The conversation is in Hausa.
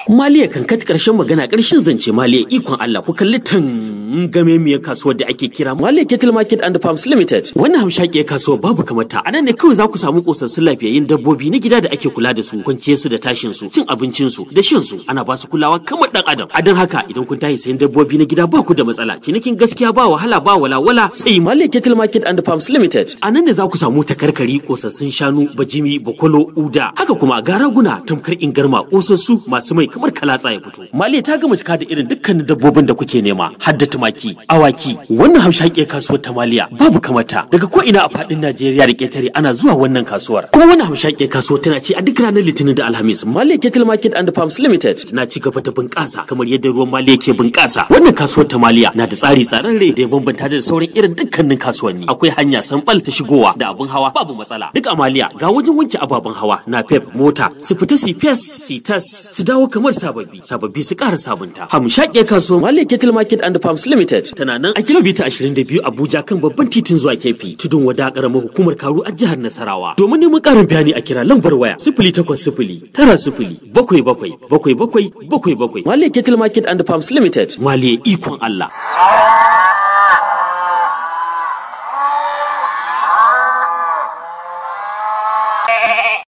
Maliya kan kat karshen magana karshen zance Maliya ikon Allah ku kalli tan game miyar kasuwar da ake kira Maliya Cattle Market and Farms Limited. Wannan hamshakiyar kasuwar babu kamar ta. Anan ne kawai za ku samu kosassun lafiyayyun dabbobi na gida da ake kula da su, kwanciyar su da tashin su, cin abincin su, da shan su, ana ba su kulawa kamar dan adam. A dan haka idan kun tashi sayan dabbobi na gida ba ku da matsala. Cinikin gaskiya ba wahala ba walawala sai Maliya Cattle Market and Farms Limited. Anan ne za ku samu takarkari kosassun shanu, bajimi, bakwalo, uda. Haka kuma ga raguna tamkar ingarma kosassu masu mai kamar kalatsa ya fito. Maliya ta gama cika da irin dukkanin dabbobin da kuke nema, har da tumaki, awaki. Wannan hamshakiyar kasuwar ta Maliya babu kamata. Daga ko ina a faɗin Najeriya da ƙetare ana zuwa wannan kasuwar. Kuma wannan hamshakiyar kasuwar tana ci a duk ranar Litinin da Alhamis. Maliya Cattle Market and Farms Limited na ci gaba da bunƙasa kamar yadda ruwan Maliya ke bunƙasa. Wannan kasuwar ta Maliya na da tsari tsararre da ya bambanta da sauran irin dukkanin kasuwanni. Akwai hanya sanɓal ta shigowa da abin hawa babu matsala. Duk a Maliya ga wajen wanke ababen hawa na pep mota su fita su fes su tas su dawo kamar sababbi sababbi su ƙara sabunta. Hamshaƙe kasuwar Maliya Cattle Market and Farms Limited tana nan a kilomita 22 Abuja kan babban titin zuwa Kefi tudun wada ƙaramar hukumar Karu a jihar Nasarawa. Domin neman ƙarin bayani a kira lambar waya sifili takwas sifili tara sifili bakwai bakwai bakwai bakwai bakwai bakwai. Maliya Cattle Market and Farms Limited Maliya ikon Allah.